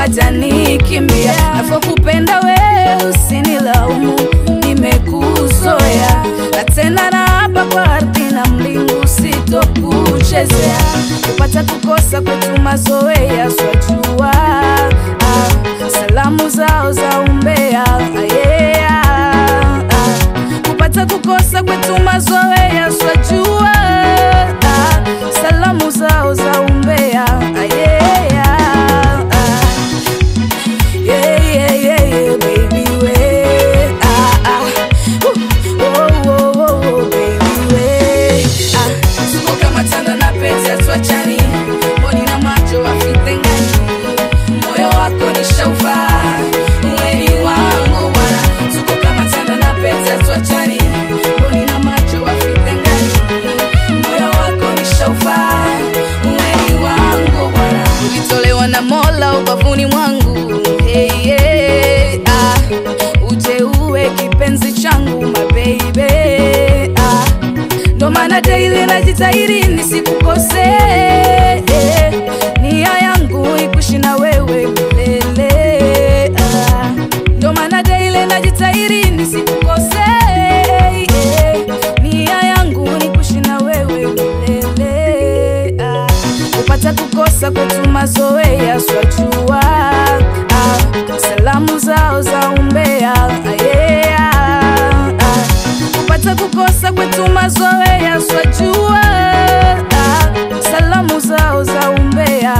watanikimbia. Nafokupenda we usinilaumu, nimekuzoea na tena na hapa kwa ardhi na mbingu sitokuchezea. Kupata kukosa kwetu mazoea, swajua ah, salamu zao za umbea yeah, ah, kupata kukosa kwetu mazoea, swajua ah, salamu zao za umbea yeah, ah, yeah, yeah, yeah, yeah, baby, we. Ah, ah. Ooh, oh, oh, oh, oh, baby, we. Ah, tuko kama tanda na pete, hatuachani. Mboni na macho havitengani. Moyo wako nishauvaa. Wewe wangu bwana. Tuko kama tanda na pete, hatuachani. Mboni na macho havitengani. Moyo wako nishauvaa. Wewe wangu bwana. Ulitolewa na Mola ubavuni mwangu hey, hey, ah. Uje uwe kipenzi changu mabeibe ah. Ndo maana daily najitahidi nisikukose eh. Nia yangu ikushi na wewe milele ah. Ndo maana daily najitahidi nisikukose eh. Nia yangu nikushi na wewe milele ah. Kupata kukosa kwetu mazoea swajua ah. Salamu zao za umbea yeah, ah. Kupata kukosa kwetu mazoea swajua ah. Salamu zao za umbea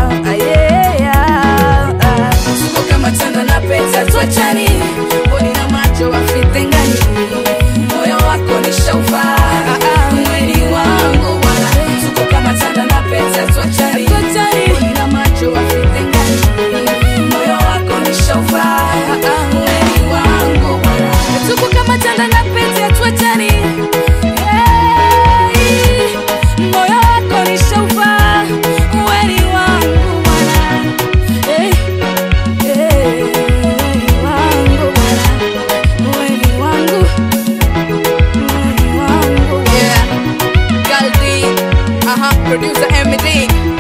yeah, ah. Tuko kama tanda na pete tuachani, mboni na macho wafitengani, moyo wako nishauvaa mwili wangu bwana, tuko kama tanda na pete tuachani, mboni na macho wafitengani, moyo wako nishauvaa mwili wangu bwana, tuko kama tanda na pete tuachani, Hey, moyo wako nishauvaa mwili wangu bwana, hey. Hey, wangu bwana, mwili wangu, mwili wangu. Yeah, Galdi, uh-huh, producer MD.